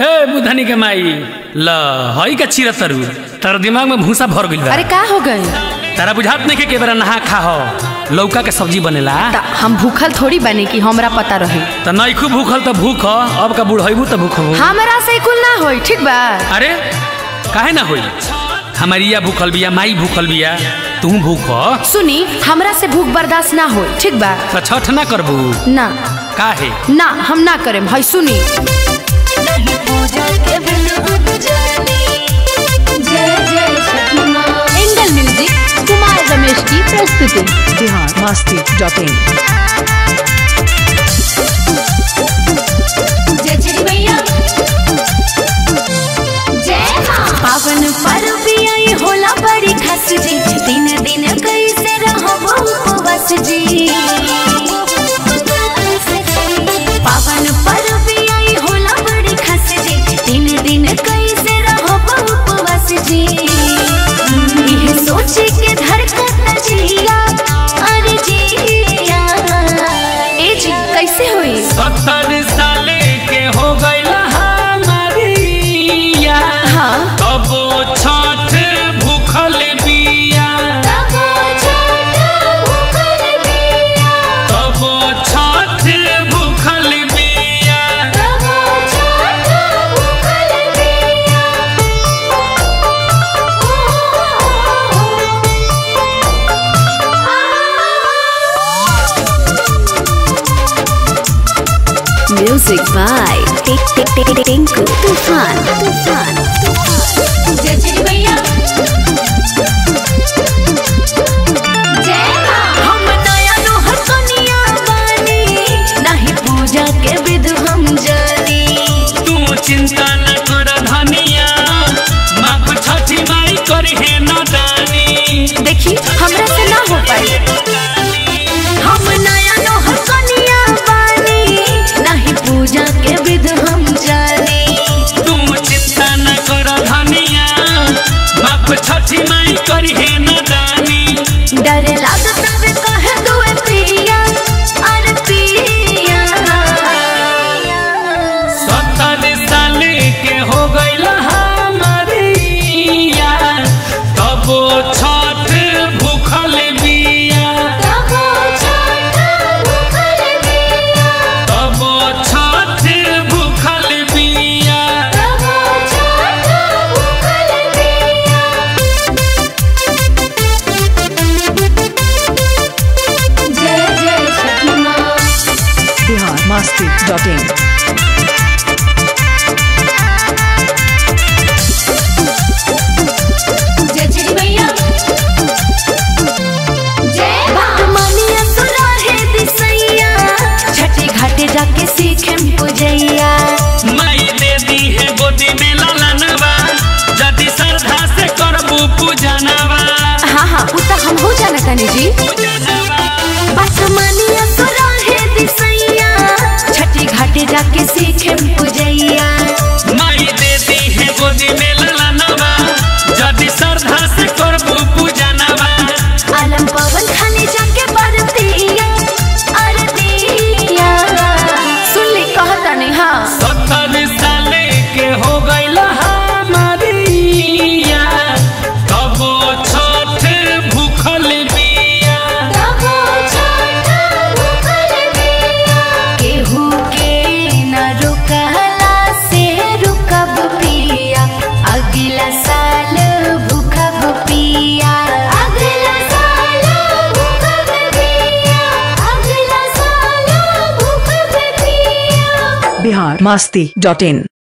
हे बुधनी के माई ल हई का चिरा तरु तार दिमाग में भूसा भर गइल बा अरे का हो गए तारा बुझात नहीं के के बेरा नहा खा हो लौका के सब्जी बनेला त हम भूखल थोड़ी बने कि हमरा पता रहे त नइखू भूखल त भूख ह, अब का बुढ़ैबू त भूख हो हमरा से कुल ना होई ठीक बा अरे काहे ना होई हमारिया भूखल बिया माई भूखल बिया तू भूख ह? सुनी हमरा से भूख बर्दाश्त ना होई ठीक बा त छठ ना करबू ना काहे ना हम ना करेम हई सुनी एंगल म्यूजिक कुमार रमेश की प्रस्तुति बिहार मस्ती डॉट इन पावन पर्व आई होला बड़ी खस जी दिन दिन कैसे रहब उपवास जी पावन पर्व आई होला बड़ी खस जी दिन दिन कैसे रहब उपवास जी यह सोच के धड़कत जिया अरे जिया ए जी कैसे होई सत्तर साले के हो गइल हमारिया हाँ तब छठ भूखल बिया तब छठ भूखल बिया तब छठ भूखल बिया तब छठ भूखल बिया म्यूजिक बाय टिंकू तूफान तूफान जय जय भैया जय मां हम नया नोहर कनिया बानी नहीं पूजा के विध हम जानी तू चिंता न कर धनिया माँ छठी माई करहे न दानी देखी हमरा से ना हो पाई हम नया नोहर कनिया बानी नहीं पूजा के विध हम जानी तू चिंता न कर धनिया माँ छठी माई करहे न दानी डर लागत वे कहे दुए पिया अरे पिया सत्तर साल के हो गइल हमारिया तब छठ भूखल बिया तब छठ भूखल बिया तब छठ भूखल बिया तब छठ भूखल बिया जय जय छठी माँ बिहार मस्ती डॉट इन जय जय भैया जय बात मानिया सुना है दिसैया छठी घाटे जाके सीखेम पूजैया माई दे दी है गोदी में ललनवा जदि श्रद्धा से करबू पूजनवा हाँ हाँ उ त हम हो जाना तनी जी बात मानिया सुना है दिसैया छठी घाटे जाके सीखेम पूजैया माई दे दी है गोदी में ललनवा जदि श्रद्धा से करबू पूजनवा आलम पवन खाने जाके बरतिया अरतिया सुन ली कहता नहीं हाँ सत्तर साल के हो गइल हमारिया तब छठ भूखल बिया तब छठ भूखल बिया केहू के न रुकला से रुकब पिया अगला साल भूखब पिया अगला साल भूखब पिया अगला साल भूखब पिया बिहार मस्ती डॉट इन